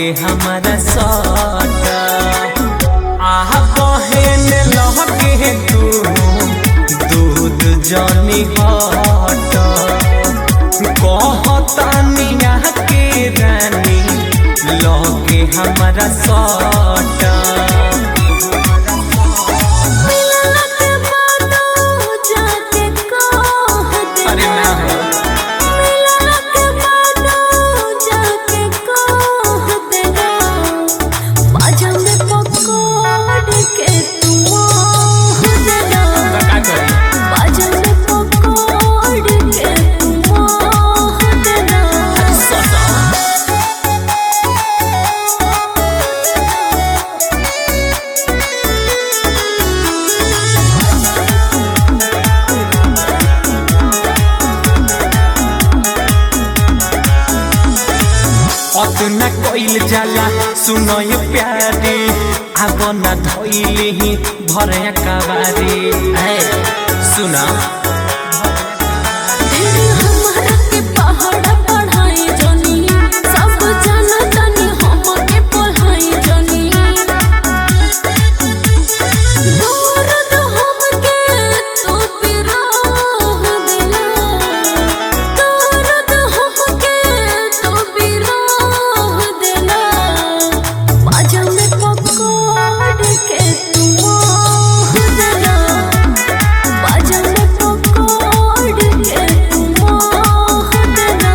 हमारा सट आह बहन लहके तू दूध जनी हट कहतानिया के रानी लगे हमारा सट मिलना के बादो जाके कह दे अरे ना हो मिलना के बादो जाके कह देना बाजा में पकड़ के तू मोह देना तो का करी बाजा में पकड़ के तू मोह देना अतना कइल जाला सुनय प्यारे अब न धइले ही भरे कबारे ऐ सुना तेरे हमरा के पहाड़ पढ़ाई जनी सब जाना जानी हम के पढ़ाई जनी दर्द हम के तू बिरह दिला दर्द हम के तू बिरह दिला बाजा में पकड़ के तू मोह दिला बाजा में पकड़ के तू मोह देना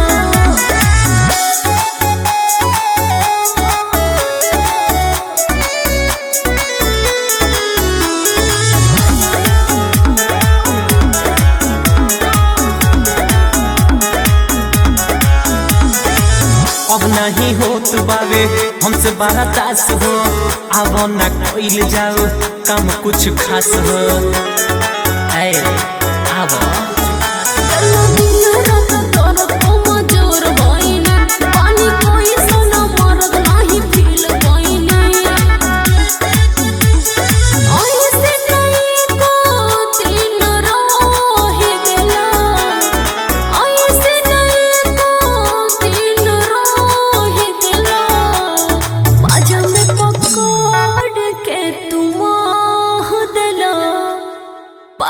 अब नहीं होत बावे हमसे बड़ा तास हो अब न कइल जाओ काम कुछ खास हो ऐ अब